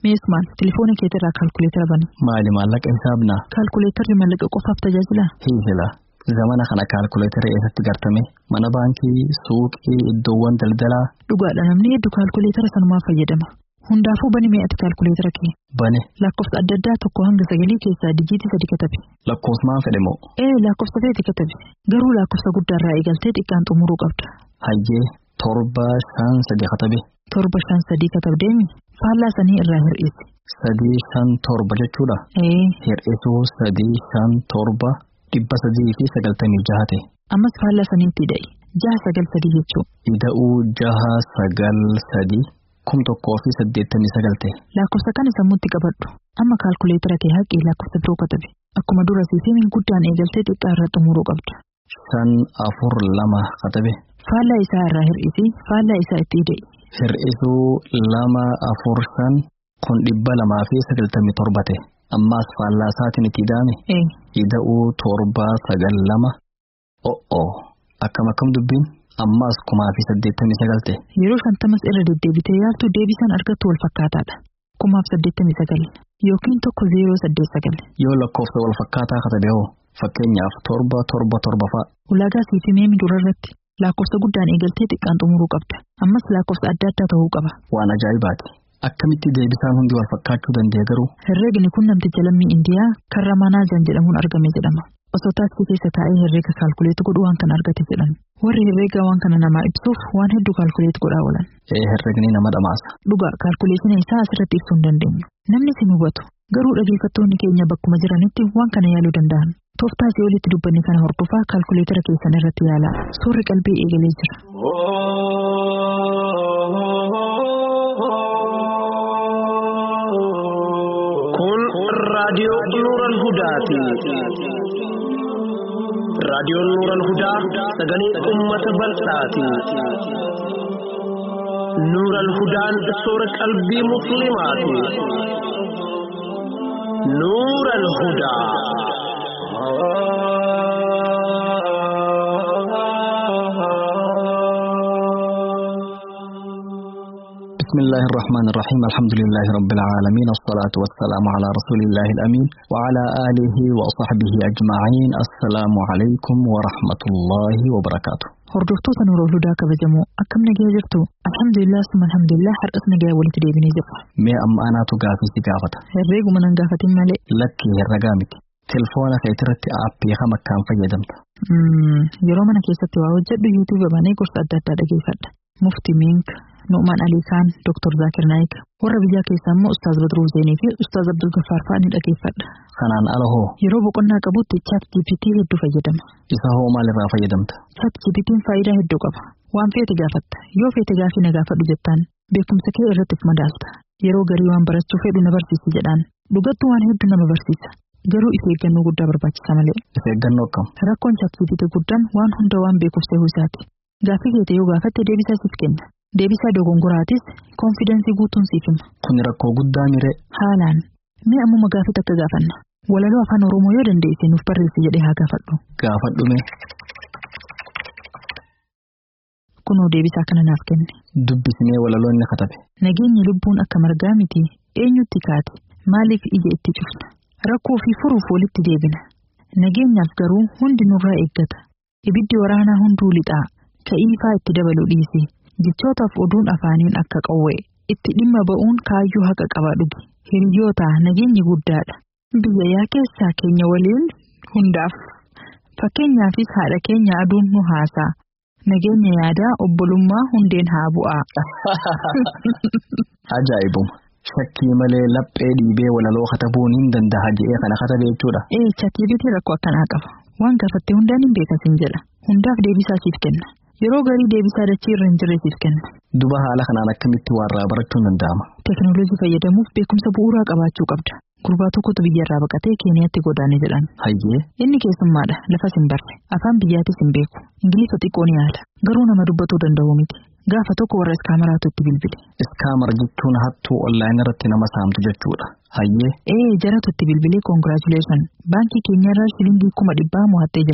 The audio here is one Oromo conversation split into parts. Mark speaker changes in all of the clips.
Speaker 1: Meesmaan telefoona keetirraa kaalkuleetara bani.
Speaker 2: Maali maallaqa hisaabnaa?
Speaker 1: Kaalkuleetarri maallaqa qofaaf tajaajila.
Speaker 2: Hiisila. Zamana kana kaalkuleetara eessatti gartame mana baankii, suuqii, iddoowwan daldalaa.
Speaker 1: Dhugaadha namni hedduu kaalkuleetara sanumaa fayyadama. Hundaafuu bani mi'atti kaalkuleetara kee.
Speaker 2: Bane.
Speaker 1: Lakkoofsa adda addaa tokko hanga sagalii keessaa dijiitii sadi katabe.
Speaker 2: Lakkoofsumaan fedhe moo?
Speaker 1: Ee lakkoofsa feeti katabe. Garuu lakkoofsa guddaarraa eegaltee xiqqaan xumuruu qabda.
Speaker 2: Hayyee torba shan sadi katabe.
Speaker 1: Torba shan sadii katabdeemi. Faallaa sanii irraa hir'isi.
Speaker 2: Sadii shan torba jechuudha.
Speaker 1: Ee
Speaker 2: Hir'isuu sadii shan torba dhibba sadii fi sagaltamii jaha ta'e.
Speaker 1: ammas faallaa saniitti hidha'i. Jaha sagal sadii jechuu.
Speaker 2: Ida'uu jaha sagal sadii kum tokkoo fi saddeettamii sagal ta'e.
Speaker 1: Lakkoofsa kana sammuutti qabadhu. Amma kaalkuleetara kee haqii lakkoofsa biroo katabe. Akkuma dura siifimiin guddaan eegaltee xiqqaa irraa xumuruu qabda.
Speaker 2: Shan afur lama katabe.
Speaker 1: Faallaa isaa irraa hir'isi. Faallaa isaa itti hidha'i.
Speaker 2: Hir'isuu lama afur shan kun dhibba lamaa fi sagaltamii torba ta'e. Ammaas faallaa isaatiin itti ida'ame.
Speaker 1: Ee
Speaker 2: Ida'uu torba sagal lama. O'oo akkam akkam dubbiin ammaas kumaa fi saddeettamii sagal ta'e.
Speaker 1: yeroo shantamas irra deddeebitee yaaltu deebisaan argattu wal fakkaataadha. Kumaaf saddeettamii sagal yookiin tokko zeeroo saddeet sagal.
Speaker 2: Yoo lakkoofsa wal fakkaataa katabe hoo fakkeenyaaf torba torba torba fa'a.
Speaker 1: Ulaagaa siifii meemi dura irratti lakkoofsa guddaan eegaltee xiqqaan xumuruu qabda. Ammas lakkoofsa adda addaa ta'uu qaba.
Speaker 2: Waan ajaa'ibaati. Akkamitti deebisaan hundi wal fakkaachuu danda'e garuu
Speaker 1: Herreegni kun namticha lammii Indiyaa kan Ramanaajan jedhamuun argame jedhama. Osoo taaksii keessa taa'ee herreega kaalkuleetu godhu waan kana argate jedhan. Warri herreegaa waan kana namaa ibsuuf waan hedduu kaalkuleetu godhaa oolan.
Speaker 2: ee herregni nama dhamaasa.
Speaker 1: Dhugaa kaalkuleetina isaa asirratti ibsuu hin dandeenyu. Namni si hubatu garuu dhaggeeffattoonni keenya bakkuma jiranitti waan kana yaaluu danda'an. Tooftaa asii olitti dubbanne kana hordofaa kaalkuleetara keessan irratti yaalaa. Suurri qalbii eegalee jira.
Speaker 3: Kun raadiyoo Nuural Hudaati. Raadiyoon Nuural Hudaa sagalee uummata bal'aati. Nuural Hudaan soora qalbii musliimaati. Nuural Hudaa.
Speaker 2: بسم الله الرحمن الرحيم الحمد لله رب العالمين الصلاة والسلام على رسول الله الأمين وعلى آله وصحبه أجمعين السلام عليكم ورحمة الله وبركاته
Speaker 1: Hordoftoota Nuurul Hudaa kabajamoo akkam nagee jirtu alhamdulillah summa alhamdulillah har'as nagaa walitti deebinee jirra.
Speaker 2: mee amma anaatu gaafii si gaafata
Speaker 1: Herreeguma nan gaafatin malee.
Speaker 2: lakkii herregaa miti tilfoona keetirratti aappii kam akkaan fayyadamta
Speaker 1: Mm, Yeroo mana keessatti waa hojjedhu yuutuuba banee gorsa adda addaa dhageeffadha. Mufti Mink, Nu'umaan Alii Kaan, Dr. Zaakir Naayik, warra biyyaa keessaa immoo Ustaaz Badruu Zeenii fi Ustaaz Abdul Gaffaar fa'aa ni dhageeffadha.
Speaker 2: kanaan ala hoo
Speaker 1: Yeroo boqonnaa qabutti chat GPT hedduu fayyadama.
Speaker 2: isa hoo maalirraa fayyadamta
Speaker 1: Chat GPT'n faayidaa hedduu qaba. Waan feete gaafatta. Yoo feete gaafii na gaafadhu jettaan beekumsa kee irratti of madaalta. Yeroo garii waan barachuu fedhu na barsiisi jedhaan. Dhugattuu waan hedduu nama barsiisa. Garuu if eeggannoo guddaa barbaachisa malee.
Speaker 2: isa eeggannoo akkam
Speaker 1: Rakkoon chat GPT guddaan waan hunda waan beekuuf ta'uu isaati. Gaafii keete yoo gaafatte deebisaa siif kenna. Deebisaa dogongoraatis koonfidensii guutuun siif hima.
Speaker 2: kun rakkoo guddaa mire
Speaker 1: Haalaan. Mee ammuma gaafii takka gaafanna. Walaloo afaan Oromoo yoo dandeesse nuuf barreessi jedhee haa gaafadhu.
Speaker 2: gaafadhume
Speaker 1: Kunoo deebisaa kana naaf kenne.
Speaker 2: dubbisnee walaloonni katabe
Speaker 1: Nageenyi lubbuun akka margaa miti eenyutti kaate maaliif ija itti cufna rakkoo fi furuuf walitti deebina nageenyaaf garuu hundi nurraa eeggata ibiddi waraanaa hunduu lixaa ka'iifaa itti dabalu dhiise jechootaaf oduun afaaniin akka qawwee itti dhimma ba'uun kaayyoo haqa qaba dhugi hiriyoota nageenyi guddaadha biyya yaa keessaa keenya waliin hundaaf fakkeenyaafis haadha keenya aduun nu haasaa nageenya yaadaa obbolummaa hundeen haa bu'aa.
Speaker 2: ajaa'ibuma shakkii malee laphee dhiibee walaloo katabuun hin danda'a je'ee kana katabe jechuudha
Speaker 1: Ee ChatGPT rakkoo akkanaa qaba. Waan gaafatte hundaan hin beekasin jedha. Hundaaf deebisaa siif kenna. Yeroo garii deebisaa dachii irra hin jirre siif kenna.
Speaker 2: duba haala kanaan akkamitti warraa barachuun danda'ama
Speaker 1: Teekinooloojii fayyadamuuf beekumsa bu'uuraa qabaachuu qabda. Gurbaa tokkotu biyyarraa baqatee Keeniyaatti godaane jedhan.
Speaker 2: hayyee
Speaker 1: Inni keessummaadha. Lafas hin barre. Afaan biyyaatis hin beeku. Ingilifa xiqqoo ni yaala. Garuu nama dubbatuu danda'u miti. Gaafa tokko warra iskaamaraatu itti bilbile.
Speaker 2: iskaamar jechuun hattuu onlaayinii irratti nama saamtu jechuudha hayyee
Speaker 1: Ee jaratu itti bilbilee koongiraachuleeshan. Baankii keenyarraa shilingii kuma dhibbaa mo'attee jirta.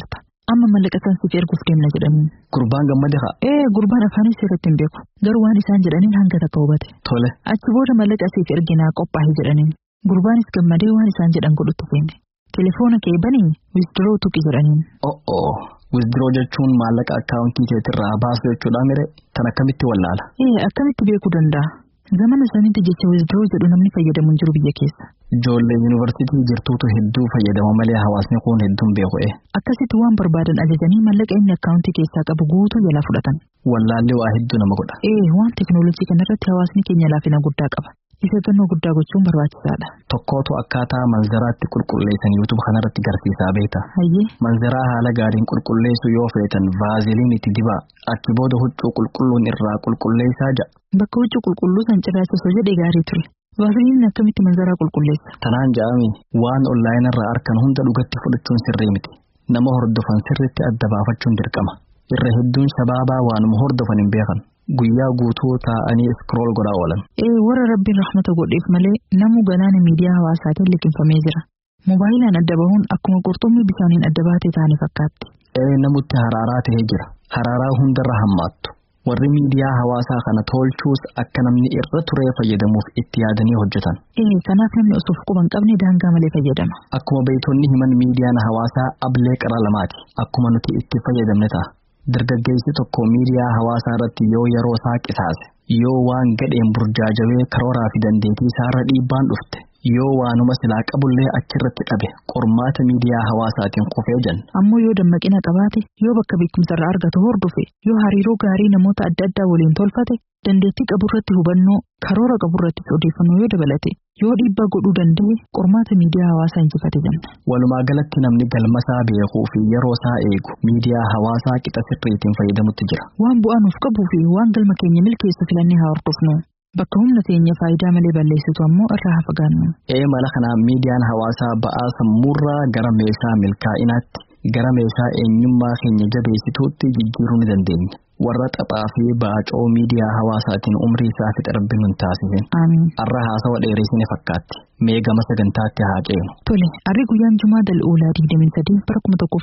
Speaker 1: amma mallaqa san siif erguuf deemna jedhaniin.
Speaker 2: Gurbaan gammade haa.
Speaker 1: Ee gurbaan afaanis irratti hin beeku garuu waan isaan jedhaniin hanga takka hubate.
Speaker 2: Tole.
Speaker 1: Achi booda mallaqa siif erginaa qophaa'e jedhaniin. Gurbaanis gammadee waan isaan jedhan godhutti seene. Telefoona kee banii wisdiroo tuqi jedhaniin.
Speaker 2: O'oo. Wisdiroo jechuun maallaqa akkaawuntii keetirraa baasu jechuudha mire tan akkamitti wallaala.
Speaker 1: Ee akkamitti beekuu danda'a? Zamana sanitti jecha wisdiroo jedhu namni fayyadamu hin jiru biyya keessa.
Speaker 2: Ijoollee yuunivarsiitii jirtuutu hedduu fayyadama malee hawaasni kun hedduun beeku'e.
Speaker 1: Akkasitti waan barbaadan ajajanii mallaqa inni akkaawuntii keessaa qabu guutuu jalaa fudhatan.
Speaker 2: Wallaallee waa hedduu nama godha.
Speaker 1: Ee waan teekinooloojii kanarratti hawaasni keenya laafina guddaa qaba. Isa gannoo guddaa gochuun barbaachisaadha.
Speaker 2: Tokkootu akkaataa manzaraatti qulqulleessan yuutuub kanarratti garsiisaa beekta.
Speaker 1: Hayyee
Speaker 2: Manzaraa haala gaariin qulqulleessu yoo feetan vaaziliin itti dibaa achi booda huccuu qulqulluun irraa qulqulleessaa ja'a.
Speaker 1: bakka huccuu qulqulluu san cirraachisoo jedhe gaarii ture. Vaaziliin akkamitti manzaraa qulqulleessa?
Speaker 2: Tanaan ja'ami waan onlaayinarraa arkan hunda dhugatti fudhachuun sirrii miti. Nama hordofan sirriitti adda baafachuun dirqama. Irra hedduun shabaabaa waanuma hordofan hin beekan. Guyyaa guutuu taa'anii iskrool godhaa oolan.
Speaker 1: Ee warra rabbiin rahmata godheef malee namu galaana miidiyaa hawaasaatiin liqinfamee jira. Moobaayiliin adda bahuun akkuma qurxummii bisaaniin adda baatee ta'anii fakkaatti.
Speaker 2: Ee namutti haraaraa ta'ee jira. Haraaraa hundarra hammaattu. Warri miidiyaa hawaasaa kana tolchuus akka namni irra turee fayyadamuuf itti yaadanii hojjetan.
Speaker 1: Ee kanaaf namni osoo of quban qabne daangaa malee fayyadama.
Speaker 2: Akkuma beeytonni himan miidiyaan hawaasaa ablee qara lamaati. Akkuma nuti itti fayyadamne ta'a. Dargaggeessi tokko miidiyaa hawaasaa irratti yoo yeroo isaa qisaase, yoo waan gadheen burjaajawee karooraa fi dandeettii isaarra dhiibbaan dhufte, yoo waanuma silaa qabullee achirratti dhabe qormaata miidiyaa hawaasaatiin kufee jenna.
Speaker 1: Ammoo yoo dammaqina qabaate, yoo bakka beekumsarraa argatu hordofe, yoo hariiroo gaarii namoota adda addaa waliin tolfate, dandeettii qaburratti hubannoo, karoora qaburrattis odeeffannoo yoo dabalate, yoo dhiibbaa godhuu danda'e qormaata miidiyaa hawaasaa injifate jenna.
Speaker 2: Walumaa galatti namni galmasaa beekuu fi yeroo isaa eegu miidiyaa hawaasaa qixa sirriitiin fayyadamutti jira.
Speaker 1: Waan bu'aa nuuf qabuu fi waan galma keenya milkeessu filannee haa hordofnu. Bakka humna keenya faayidaa malee balleessitu ammoo irraa haa fagaannu.
Speaker 2: Ee mala kanaan miidiyaan hawaasaa ba'aa sammuurraa gara meeshaa milkaa'inaatti gara meeshaa eenyummaa keenya jabeessituutti jijjiiruu ni dandeenya. Warra xaphaa fi baacoo miidiyaa hawaasaatiin umrii isaa fixe rabbi nun taasisin.
Speaker 1: Amiin.
Speaker 2: Har'a haasawa dheeresine fakkaatti. Mee gama sagantaatti haa ceenu.
Speaker 1: Tole, harri guyyaan Jumaa Dal'oolaa 23 bara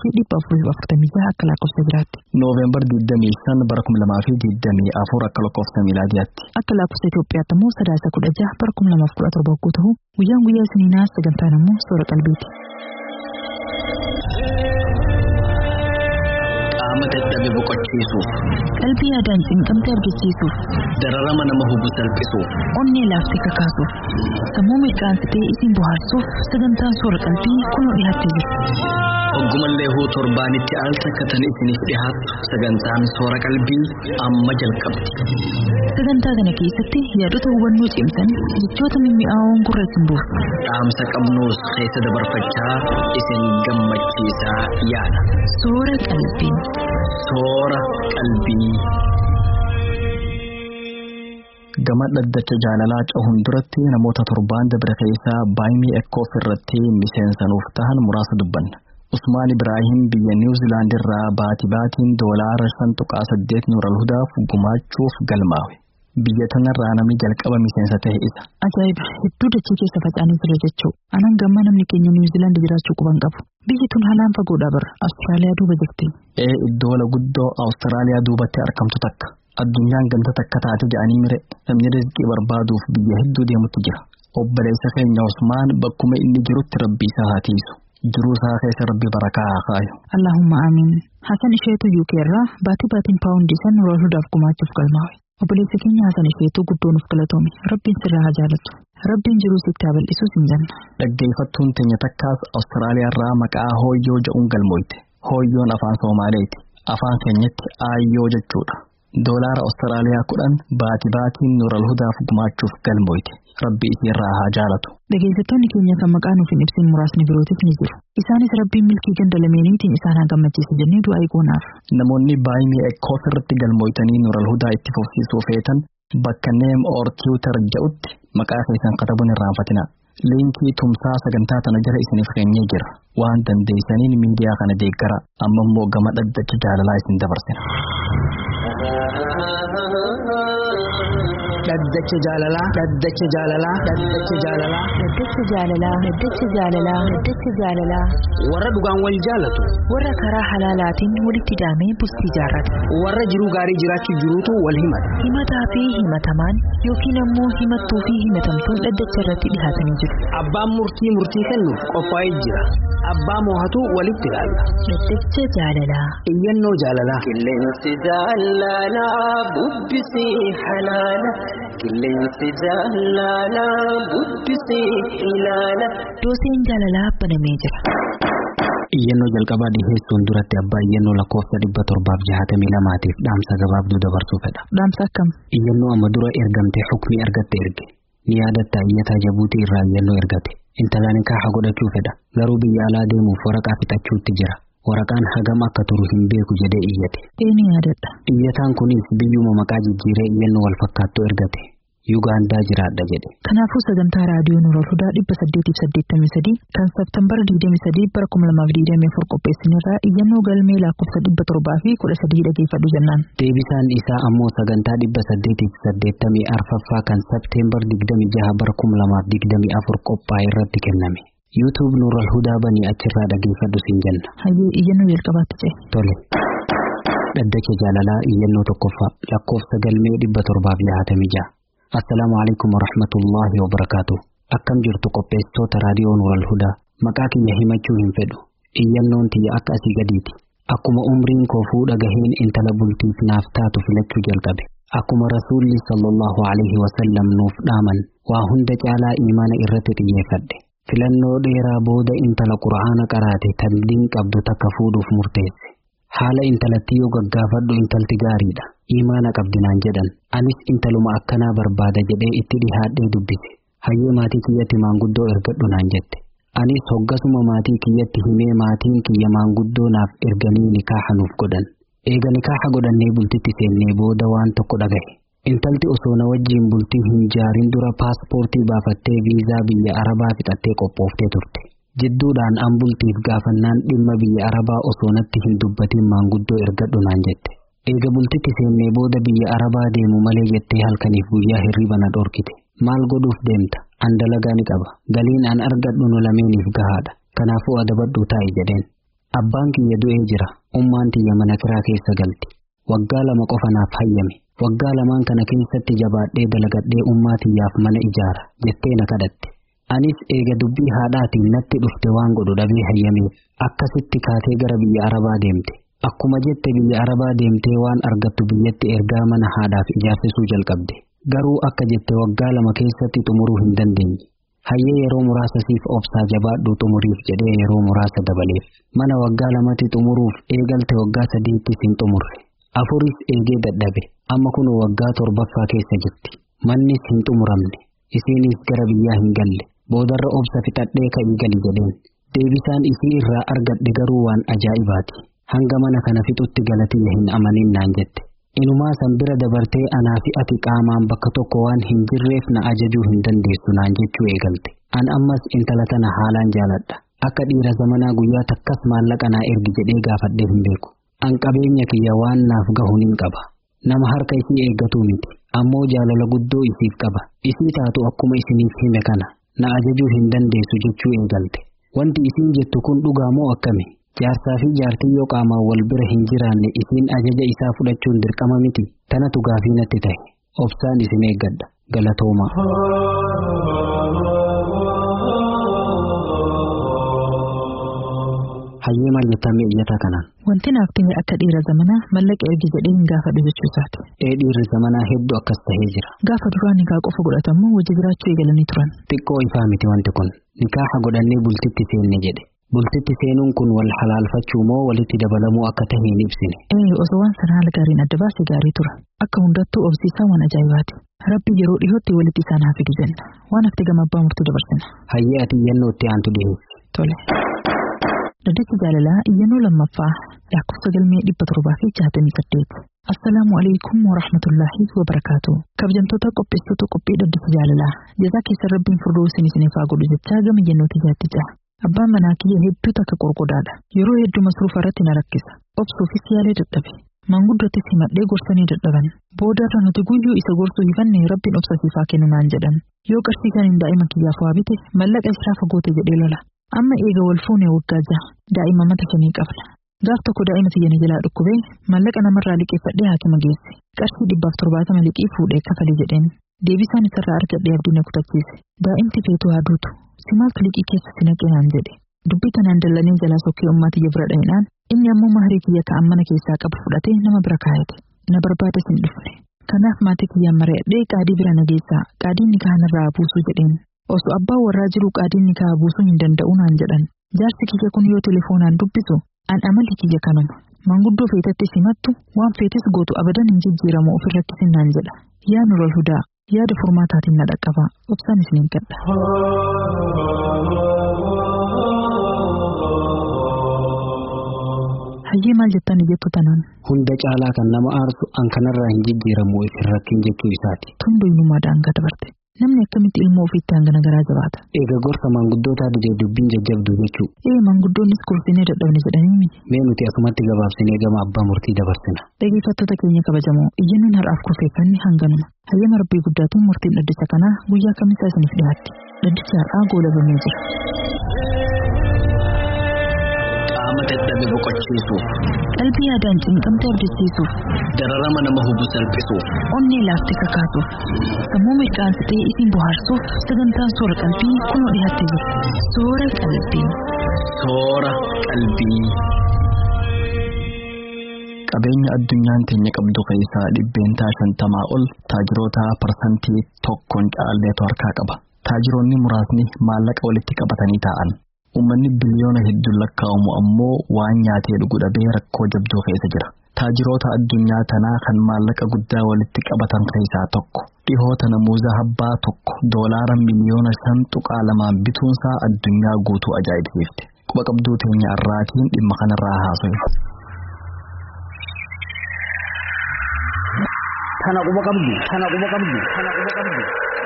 Speaker 1: 1446 akka lakkoofsa biraatti.
Speaker 2: Nooveembar 25 bara 2024 akka lakkoofsa miilaadiyaatti.
Speaker 1: Akka lakkoofsa Itoophiyaatti ammoo sadaasa 16 bara 2017 yogguu ta'u, guyyaan guyyaa isiniinaa sagantaan ammoo soora qalbiiti.
Speaker 3: Qaama dadhabe boqochiisuuf,
Speaker 1: Qalbii yaadaan cinqamte argisiisuuf,
Speaker 3: dararama nama hubu salphisuuf,
Speaker 1: onnee laaftee kakaasuuf, sammuu mirqaansitee isin bohaarsuuf sagantaan soora qalbii kunoo dhiyaattee jirti.
Speaker 3: oggumallee huu torbaanitti al takkatan isiniif dhihaatu sagantaan soora qalbii amma jalqabdi.
Speaker 1: Sagantaa kana keessatti yaadota hubannoo cimsan jechoota mimmi'aawoon gurra isin buusu.
Speaker 3: Dhaamsa qabnuus keessa dabarfachaa isin gammachiisaa yaada.
Speaker 1: Soora qalbii.
Speaker 3: Soora qalbii.
Speaker 2: Gama dhaddacha jaalalaa cahuun duratti namoota torbaan dabre keessaa baay'ee ekkoof irratti miseensanuuf tahan muraasa dubbanna. Usmaan Ibraahim biyya Niwuziilaand irraa baati baatiin doolaara shan tuqaa saddeet nuural hudaaf gumaachuuf galmaawe. Biyya tanarraa namni jalqaba miseensa ta'e isa.
Speaker 1: Ajaa'iba! Hedduu dachee keessa faca'anii jira jechuu. Anan gammaa namni keenya Niwuziilaand jiraachuu quban qabu. Biyyi tun haalaan fagoodha bara. Awustiraaliyaa duuba jirti.
Speaker 2: Ee iddoola guddoo Awustiraaliyaa duubatti argamtu takka. Addunyaan ganda takka taate jedhanii mire namni rizqii barbaaduuf biyya hedduu deemutti jira. Obboleessa keenya Usmaan bakkuma inni jirutti rabbi isaa haa tiisu. Jiruu isaa keessa rabbi barakaa haa kaayu.
Speaker 1: Allahumma amiin. Hasan isheetu UK irraa baatii baatiin paawundii san nural hudaaf gumaachuuf galmaawe. Obboleessi keenya Hasan isheetu guddoo nuuf galatoome. Rabbiin sirraa haa jaalatu. Rabbiin jiruu sitti haa bal'isus hin janna.
Speaker 2: Dhaggeeffattuun teenya takkaas Awustiraaliyaa irraa maqaa hooyyoo jedhuun galmooyte. Hooyyoon afaan Soomaaleeti. Afaan keenyatti aayyoo jechuudha. Doolaara Awustiraaliyaa kudhan baati baatiin nural hudaaf gumaachuuf galmooyte. Rabbi isiirraa haa jaalatu.
Speaker 1: Dhageeffattoonni keenya kan maqaa nuuf hin ibsin muraasni birootis ni jiru. Isaanis rabbiin milkii ganda lameeniitiin isaan haa gammachiisu jennee du'aa eeguunaaf.
Speaker 2: Namoonni baay'ee ekkoof irratti galmooytanii nural hudaa itti fufsiisuu feetan bakka neem or tiwutar jedhutti maqaa keessan katabuun irraanfatina. Liinkii tumsaa sagantaa tana jala isiniif keenyee jira. Waan dandeessaniin miidiyaa kana deeggara amma immoo gama dhaddacha jaalalaa isin dabarsina.
Speaker 3: Dhaddacha jaalalaa. Dhaddacha jaalalaa. Dhaddacha jaalalaa.
Speaker 1: Dhaddacha jaalalaa. Dhaddacha jaalalaa. Dhaddacha jaalalaa.
Speaker 3: Warra dhugaan wal jaalatu.
Speaker 1: Warra karaa halaalaatiin walitti hidhamee bultii jaarrate.
Speaker 3: Warra jiruu gaarii jiraachuuf jiruutu wal himata.
Speaker 1: Himataa fi himatamaan yookiin ammoo himattuu fi himatamtuun dhaddacha irratti dhihaatanii jiru.
Speaker 3: Abbaan murtii murtii kennuuf qophaa'ee jira. Abbaa moohatu walitti ilaalla.
Speaker 1: Dhaddacha jaalalaa.
Speaker 3: Iyyannoo jaalalaa.
Speaker 4: Qilleensi jaalalaa bubbisii halaala. Qilleensi jaalalaa bubbisii ilaala.
Speaker 1: Dooseen jaalalaa banamee jira.
Speaker 2: Iyyannoo jalqabaa dhiheessuun duratti abbaa iyyannoo lakkoofsa dhibba torbaaf jahatamii lamaatiif dhaamsa gabaabduu dabarsuu fedha.
Speaker 1: Dhaamsa akkam?
Speaker 2: Iyyannoo amma dura ergamte hukmi argatte erge. Ni yaadatta iyyataa jabuutii irraa iyyannoo ergate. Intalaan nikaaha godhachuu fedha. Garuu biyya alaa deemuuf waraqaa fixachuutti jira. Waraqaan hagam akka turu hin beeku jedhee iyyate.
Speaker 1: Ee ni yaadadha.
Speaker 2: Iyyataan kunis biyyuma maqaa jijjiiree iyyannoo wal fakkaattuu ergate. Yugaandaa jiraadha jedhe.
Speaker 1: Kanaafuu sagantaa raadiyoo Nuurol Hudaa dhibba saddeetiif saddeettamii sadii kan Seeptembar digdamii sadii bara kuma lamaaf digdamii afur qopheessinirraa iyyannoo galmee lakkoofsa dhibba torbaa fi kudha sadii dhageeffadhu jennaan.
Speaker 2: Deebisaan isaa ammoo sagantaa dhibba saddeetiif saddeettamii arfaffaa kan Seeptembar digdamii jaha bara kuma lamaaf digdamii afur qophaa'e irratti kenname. YouTube Nuurol Hudaa banii achirraa dhageeffadhu siin jenna.
Speaker 1: Hayyee iyyannoo jalqabaatti ce'e.
Speaker 2: Tole. Dhaddacha jaalalaa iyyannoo tokkoffaa lakkoofsa galmee dhibba torbaaf jahatamii jaha. Assalaamu alaikum wa rahmatullahi wa barakaatuh. Akkam jirtu qopheessitoota raadiyoo Nuural Hudaa. Maqaa kiyya himachuu hin fedhu. Iyyannoon tiyya akka asii gadiiti. Akkuma umriin koo fuudha gaheen intala bultiif naaf taatu filachuu jalqabe. Akkuma rasuulli sallallahu alaihi wasallam nuuf dhaaman waa hunda caalaa imaana irratti xiyyeeffadhe. Filannoo dheeraa booda intala qura'aana qaraate tan diin qabdu takka fuudhuuf murteesse. Haala intalattii yoo gaggaafadhu intalti gaariidha. Imaana qabdi naan jedhan. Anis intaluma akkanaa barbaada jedhee itti dhihaadhee dubbise. Hayyee maatii kiyyatti maanguddoo ergadhu naan jette. Anis hoggasuma maatii kiyyatti himee maatiin kiyya maanguddoo naaf erganii nikaaha nuuf godhan. Eega nikaaha godhannee bultitti seennee booda waan tokko dhagahe. Intalti osoo na wajjiin bultii hin jaarin dura paaspoortii baafattee viizaa biyya Arabaa fixattee qophooftee turte. Jidduudhaan an bultiif gaafannaan dhimma biyya Arabaa osoo natti hin dubbatiin maanguddoo ergadhu naan jette. Eega bultitti seennee booda biyya Arabaa deemu malee jettee halkaniif guyyaa hirriba na dhorkite. Maal godhuuf deemta? An dalagaa ni qaba. Galiin an argadhu nu lameeniif gahaadha. Kanaafuu adabadhuu taa'i jedheen. Abbaan kiyya du'ee jira. Ummaan tiyya mana kiraa keessa galti. Waggaa lama qofa naaf hayyame. Waggaa lamaan kana keessatti jabaadhee dalagadhee ummaa tiyyaaf mana ijaara jettee na kadhatte. Anis eega dubbii haadhaatiin natti dhufte waan godhu dhabee hayyameef akkasitti kaatee gara biyya Arabaa deemte. Akkuma jette biyya Arabaa deemtee waan argattu biyyatti ergaa mana haadhaaf ijaarsisuu jalqabde. Garuu akka jette waggaa lama keessatti xumuruu hin dandeenye. Hayyee yeroo muraasa siif obsaa jabaadhuu xumuriif jedhee yeroo muraasa dabaleef. Mana waggaa lamatti xumuruuf eegalte waggaa sadiitti sin xumurre. Afuris eegee dadhabe. Amma kun waggaa torbaffaa keessa jirti. Mannis hin xumuramne. Isiinis gara biyyaa hin galle. Boodarra obsa fixadhee ka'ii gali jedheen. Deebisaan isii irraa argadhe garuu waan ajaa'ibaati. Hanga mana kana fixutti galatiyya hin amanin naan jette. Inumaa san bira dabartee anaa fi ati qaamaan bakka tokko waan hin jirreef na ajajuu hin dandeessu naan jechuu eegalte. An ammas intala tana haalaan jaaladha. Akka dhiira zamanaa guyyaa takkas maallaqa naa ergi jedhee gaafadhee hin beeku. An qabeenya kiyya waan naaf gahu nin qaba. Nama harka isii eeggatuu miti. Ammoo jaalala guddoo isiif qaba. Isii taatu akkuma isiniif hime kana. Na ajajuu hin dandeessu jechuu eegalte. Wanti isiin jettu kun dhugaa moo akkami? Jaarsaa fi jaartii yoo qaamaan wal bira hin jiraanne isiin ajaja isaa fudhachuun dirqama miti. Tanatu gaafii natti ta'e. Obsaan isin eeggadha. Galatooma. Hayyee maal jettame iyyataa kanaan?
Speaker 1: Wanti naaf ta'e akka dhiira zamanaa mallaqa ergi jedhee hin gaafadhu jechuu isaati.
Speaker 2: Ee dhiirri zamanaa hedduu akkas tahee jira.
Speaker 1: Gaafa duraan nikaa qofa godhatamu wajji jiraachuu eegalanii turan.
Speaker 2: Xiqqoo ifaa miti wanti kun. Nikaaha godhannee bultitti seenne jedhe. Bultitti seenuun kun wal halaalfachuu moo walitti dabalamuu akka tahe hin ibsine.
Speaker 1: Ee osoo waan sana haala gaariin adda baasee gaarii tura. Akka hundattuu obsiisaa waan ajaa'ibaati. Rabbi yeroo dhihootti walitti isaan haa fidu jenna. Waan hafte gama abbaa murtuu dabarsina.
Speaker 2: Hayyee ati iyyannoo itti aantu dhiheessi.
Speaker 1: Tole. Dhaddacha jaalalaa iyyannoo lammaffaa lakkoofsa galmee dhibba torbaa fi jaatamii saddeet. Assalaamu alaikum wa rahmatullaahi wa barakaatu. Kabajamtoota qopheessitoota qophii dhaddacha jaalalaa. Jazaa keessa rabbiin furdoo isin isiniif haa godhu jechaa gama iyyannoo tiyyaatti jira. Abbaan manaa kiyya hedduu takka qorqodaadha. Yeroo hedduu masruufa irratti na rakkisa. Obsuufis yaalee dadhabe. Manguddootti himadhee gorsanii dadhaban. Boodarra nuti guyyuu isa gorsuu hifanne rabbiin obsasiifaa kennu naan jedhan. Yoo qarsiisaniin daa'ima kiyyaaf waa bite mallaqa isaa fagoote jedhee lola. Amma eega wal fuunee waggaa jaha daa'ima mata shanii qabna. Gaaf tokko daa'ima tiyyana jalaa dhukkubee mallaqa namarraa liqeeffadhee haakima geesse. Qarshii dhibbaaf torbaatama liqii fuudhee kafalee jedheen. Deebisaan isarraa argadhee abdii na kutachiise. Daa'imti feetuu haa duutu. Simaaltu liqii keessa si naqee naan jedhe. Dubbii kanaan dallanii jalaa sokkee ummaa tiyya bira dha'inaan inni ammoo maharii kiyya ta'an mana keessaa qabu fudhatee nama bira kaayate. Na barbaade sin dhufne. Kanaaf maatii kiyyaan mari'adhee qaadii bira nageessaa qaadiin nikaa narraa buusuu jedheen. Osoo abbaan warraa jiru qaadiin nikaa buusuu hin danda'u naan jedhan. Jaarsi kiyya kun yoo telefoonaan dubbisu an amalli kiyya kanuma. Manguddoo feetatti simattu waan feetes gootu abadan hin jijjiiramu ofirratti sinnaan jedha. Yaa nurol hudaa yaada furmaataatiin na dhaqqaba obsaan isiniin gadha. Hayyee maal jettan jettu tanaan.
Speaker 5: Hunda caalaa kan nama aarsu an kanarraa hin jijjiiramu isin rakkin jechuu isaati.
Speaker 1: Tun doyinummaa daangaa dabarte. Namni akkamitti ilmoo ofiitti hangana garaa jabaata.
Speaker 5: Eega gorsa maanguddootaa didee dubbiin jajjabduu jechuu.
Speaker 1: Ee maanguddoonnis gorsinee dadhabne jedhanii miti.
Speaker 5: Mee nuti asumatti gabaabsinee gama abbaa murtii dabarsina.
Speaker 1: Dhaggeeffattoota keenya kabajamoo iyyannoon har'aaf kurfeeffanne hanganuma. Hayyama rabbii guddaatiin murtiin dhaddacha kanaa guyyaa kamisaa isiniif dhiyaatti. Dhaddachi har'aa goolabamee jira.
Speaker 3: Qaama dadhabe boqochiisuuf,
Speaker 1: Qalbii yaadaan cinqamtee abdachiisuuf,
Speaker 3: dararama nama hubu salphisuuf,
Speaker 1: onnee laaftee kakaasuuf, sammuu mirqaansitee isin bohaarsuuf sagantaan soora qalbii kunoo dhiyaattee jira. Soora qalbii.
Speaker 3: soora qalbii.
Speaker 2: Qabeenya addunyaan teenya qabdu keessaa dhibbeentaa shantamaa ol taajiroota parsantii tokkoon caalleetu harkaa qaba. Taajiroonni muraasni maallaqa walitti qabatanii taa'an. Uummanni biliyoona hedduun lakkaa'amu ammoo waan nyaatee dhugu dhabee rakkoo jabduu keessa jira. Taajiroota addunyaa tanaa kan maallaqa guddaa walitti qabatan keessaa tokko. Dhihoo tana muuza habbaa tokko doolaara miliyoona shan tuqaa lamaan bituunsaa addunyaa guutuu ajaa'ibsiifte. Quba qabduu teenya irraatiin dhimma kanarraa haasawu.
Speaker 5: Tana quba qabdu. Tana quba qabdu. Tana quba qabdu.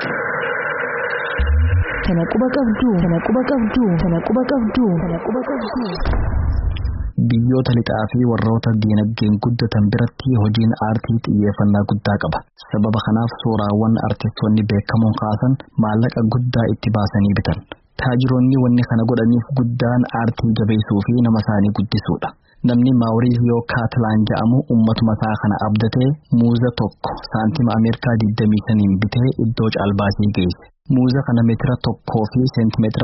Speaker 1: Tana quba qabdu. Tana quba qabdu. Tana quba qabdu. Tana quba qabdu.
Speaker 2: Biyyoota lixaa fi warroota diinagdeen guddatan biratti hojiin aartii xiyyeeffannaa guddaa qaba. Sababa kanaaf suuraawwan artistoonni beekamoon kaasan maallaqa guddaa itti baasanii bitan. Taajiroonni wanni kana godhaniif guddaan aartii jabeessuu fi nama isaanii guddisuudha. Namni Maawuriisiyoo Kaatlaan jedhamu uummatuma isaa kana abdatee muuza tokko saantima Ameerikaa 25 bitee iddoo caalbaasii geesse. Muuza kana meetira tokkoo fi seentimeetira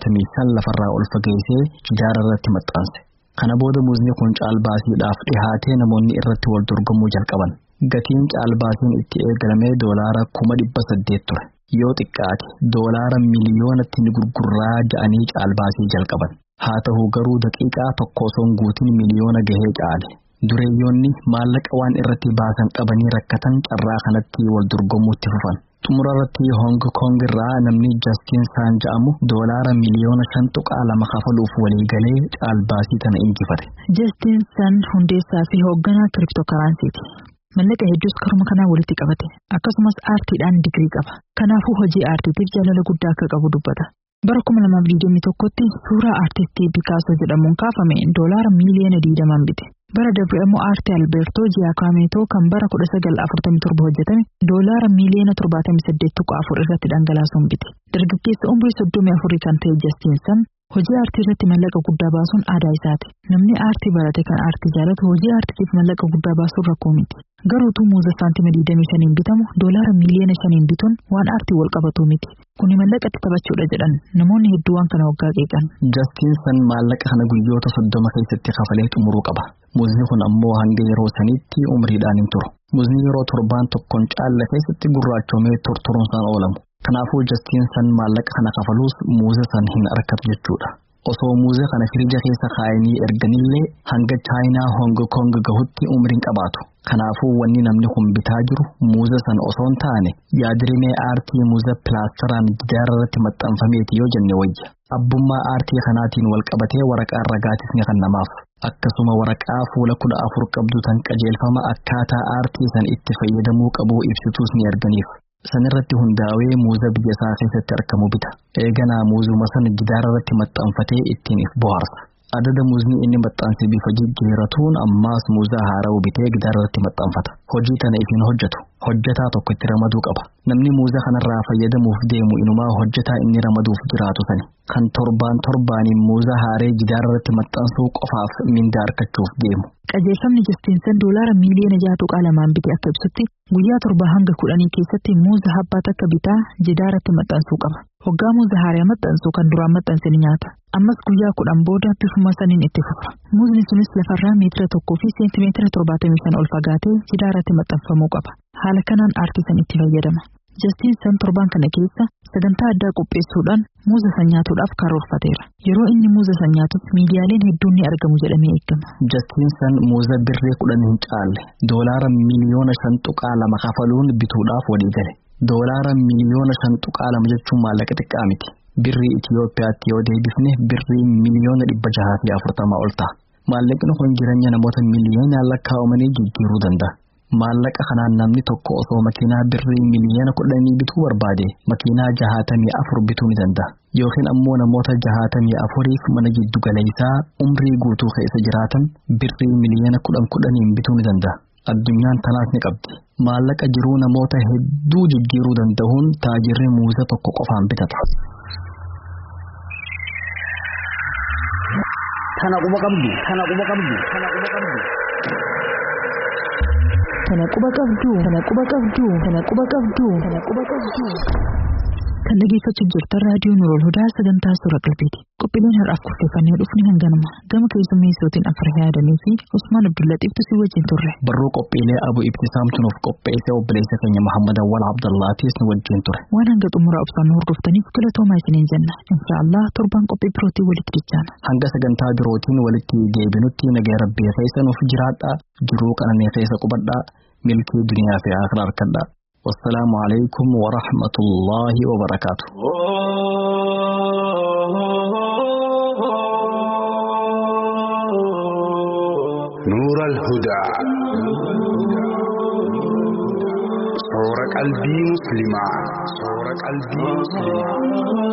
Speaker 2: 75 lafarraa ol fageessee jidaara irratti maxxanse. Kana booda muuzni kun caalbaasiidhaaf dhihaatee namoonni irratti wal dorgomuu jalqaban. Gatiin caalbaasiin itti eegalamee doolaara kuma dhibba saddeet ture. Yoo xiqqaate doolaara miliyoonatti ni gurgurraa ja'anii caalbaasii jalqaban. Haa ta'u garuu daqiiqaa tokko osoo hin guutin miliyoona gahee caale. Dureeyyoonni maallaqa waan irratti baasan dhabanii rakkatan carraa kanatti wal dorgomuutti fufan. Xumura irratti Hong Kong irraa namni Justin Saan jedhamu doolaara miliyoona shan tuqaa lama kafaluuf walii galee caalbaasii tana injifate.
Speaker 1: Justin Sun hundeessaa fi hoogganaa kiriptookaransiiti. Mallaqa hedduus karuma kanaa walitti qabate. Akkasumas aartiidhaan digirii qaba. Kanaafuu hojii aartiitiif jaalala guddaa akka qabu dubbata. Bara kuma lamaaf digdamii tokkotti suuraa aartistii Picasso jedhamuun kaafame doolaara miiliyoona digdamaan bite. Bara darbe immoo aartii Alberto Giacometo kan bara 1947 hojjetame doolaara miiliyoona 78 tuqaa afur irratti dhangalaasuun bite. Dargaggeessa umrii 34 kan ta'e Justin Sun hojii aartii irratti mallaqa guddaa baasuun aadaa isaati. Namni aartii barate kan aartii jaalatu hojii aartiitiif mallaqa guddaa baasuun rakkoo miti. Garuutuu muuza saantima 25 bitamu doolaara miiliyoona 5 bituun waan aartii wal qabatu miti. Kuni mallaqatti taphachuudha jedhan namoonni hedduu waan kana waggaa qeeqan.
Speaker 2: Justin Sun maallaqa kana guyyoota soddoma keessatti kafalee xumuruu qaba. Muuzni kun ammoo hanga yeroo sanitti umriidhaan hin turu. Muuzni yeroo torbaan tokkoon caalla keessatti gurraachomee tortoruunsaan oolamu. Kanaafuu Justin Sun maallaqa kana kafaluus muuza san hin argatu jechuudha. Osoo muuza kana firija keessa kaayanii erganillee hanga chaayinaa Hong Kong gahutti umriin qabaatu. Kanaafuu wanni namni kun bitaa jiru muuza san osoo hin taane yaadrimee aartii muuza pilaastaraan gidaara irratti maxxanfameeti yoo jenne wayya. Abbummaa aartii kanaatiin wal qabatee waraqaan ragaatis ni kennamaaf. Akkasuma waraqaa fuula kudha afur qabdu tan qajeelfama akkaataa aartii san itti fayyadamuu qabuu ibsituus ni erganiif. Sanirratti hundaa'ee muuza biyya isaa keessatti argamu bita. Eeganaa muuzuma sana gidaara irratti maxxanfatee ittiin if bohaarsa. adada muuzni inni maxxanse bifa jijjiiratuun ammaas muuza haaraa'u bitee gidaarratti maxxanfata hojii tana ifiin hojjetu hojjetaa tokko itti ramaduu qaba namni muuza kanarraa fayyadamuuf deemu inumaa hojjetaa inni ramaduuf jiraatu sani kan torbaan torbaaniin muuza haaree gidaarratti maxxansuu qofaaf mindaa argachuuf deemu.
Speaker 1: Qajeelfamni Jastiinsan doolaara miiliyoona jaha tuqaa lamaan bite akka ibsutti guyyaa torba hanga kudhanii keessatti muuza habbaa takka bitaa gidaarratti maxxansuu qaba. Hoggaa muuza haaraa maxxansu kan duraan maxxanse ni nyaata. Ammas guyyaa kudhan booda bifuma saniin itti fufa. Muuzni sunis lafarraa meetira tokkoo fi seentimeetira torbaatamii shan ol fagaatee gidaarratti maxxanfamuu qaba. Haala kanaan aartisan itti fayyadama. Jastiinsan torbaan kana keessa sagantaa addaa qopheessuudhaan muuza san nyaatuudhaaf karoorfateera. Yeroo inni muuza san nyaatus miidiyaaleen hedduun ni argamu jedhamee eegama.
Speaker 2: Jastiinsan muuza birree kudhan hin caalle doolaara miliyoona shan tuqaa lama kafaluun bituudhaaf walii gale. Doolaara miliyoona shan tuqaa lama jechuun maallaqa xiqqaa miti. Birrii Itiyoophiyaatti yoo deebifne birrii miliyoona dhibba jahaa fi afurtamaa ol ta'a. Maallaqni kun jireenya namoota miliyoonaan lakkaa'amanii jijjiiruu danda'a. Maallaqa kanaan namni tokko osoo makiinaa birrii miliyoona kudhanii bituu barbaade makiinaa jahaatamii afur bituu ni danda'a. Yookiin ammoo namoota jahaatamii afuriif mana giddu galeessaa umrii guutuu keessa jiraatan birrii miliyoona kudhan kudhaniin bituu ni danda'a. Addunyaan tanaas ni qabdi. Maallaqa jiruu namoota hedduu jijjiiruu danda'uun taajirri muuza tokko qofaan bitata.
Speaker 5: Kana quba qabdu, kana quba qabdu, kana quba qabdu.
Speaker 1: Kana quba qabdu, kana quba qabdu, kana quba qabdu, kana quba qabdu. Kan dhaggeeffachaa jirtan raadiyoo Nuurol Hudaa sagantaa suura qalbiiti. Qophiileen har'aaf kurfeeffannee dhufni hanganuma. Gama keessummeessootiin Afar Yaadanii fi Usmaan Abdullatiiftu si wajjin turre.
Speaker 2: Barruu qophiilee Abu Ibtisaamtu nuuf qopheesse obboleessa keenya Muhammad Awwal Abdullaatis nu wajjin ture.
Speaker 1: Waan hanga xumura obsaan nu hordoftaniif galatoomaa isiniin jenna. Inshaallah torban qophii birootii walitti dichaana.
Speaker 2: Hanga sagantaa birootiin walitti deebinutti nagaa rabbii keessa nuuf jiraadhaa. Jiruu qananii keessa qubadhaa. Milkii duniyaa fi akhiraa harkadhaa. والسلام عليكم ورحمة الله وبركاته
Speaker 6: نور الهدى صور قلبي مسلما صور قلبي مسلما